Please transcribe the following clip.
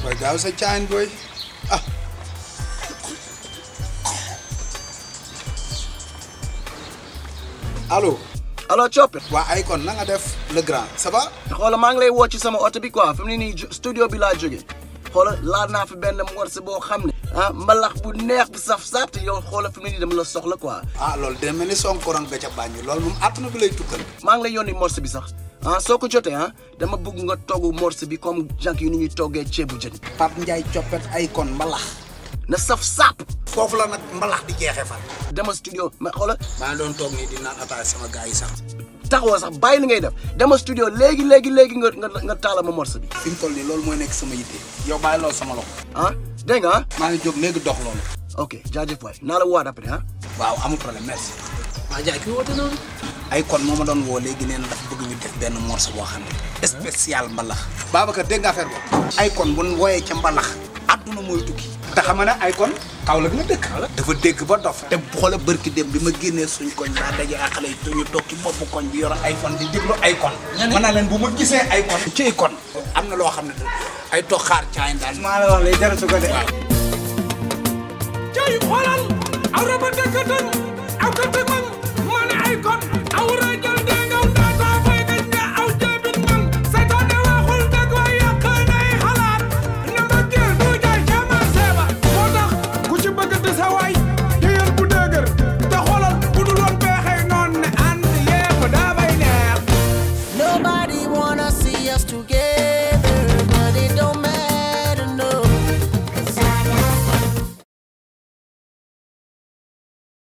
booy gaaw sa caayin booy ah allo alors coppe waa ay kon na nga def le grand ça va xoola maa ngi lay woo ci sama oto bi quoi fi mu ne nii ju- studio bi laa jógee xoola laal naa fi benn morceau boo xam ne ah mbalax bu neex bu saf saf te yow xoola fi mu ne nii dama la soxla quoi ah loolu dina mel ni sonkorong ga ca bàññi loolu moom àdduna bi lay tukkal maa ngi lay yónni morceau bi sax ah soo ko jotee ah dama bëgg nga togg morceau bi comme jànk yi ni ñuy toggee ceebu jën Pape Ndiaye coppet ay kon mbalax na saf sap foofu la nag mbalax di jeexee fan dama studio ma xoola maa ngi doon toog nii di naan ataaya sama gars yi sax taxawoo sax bàyyi li ngay def dama studio léegi léegi léegi nga nga nga taala ma morceau bi fi mu toll nii loolu mooy nekk sama yitte yow bàyyi loolu sama loxo ah dégg nga ah maa ngi jóg léegi dox loolu ok jaajëf waay naa la woowaat après ah waaw amul problème merci waa jaay ki woote noonu ay kon moo ma doon woo léegi nee na dafa bëgg ñu def benn morceau boo xam ne spécial mbalax Babacar dégg nga affaire boobu ay kon bu ñu wooyee ca mbalax adduna mooy tukki te xam nga ne ay kon Kaolack la dëkk dafa dégg ba dof te xoola bërki dem bi ma génnee suñ koñ daa daje ak xale yi te ñu toog ci boppu koñ bi yor ay kon di déglu ay kon mën naa leen bu ma gisee ay kon ci kon am na loo xam ne ay toog xaar caayin daal maa la wax lay jaratu ko de. cay xoolal aw raba dëkkatan aw kati man ma ne ay kon aw rajal de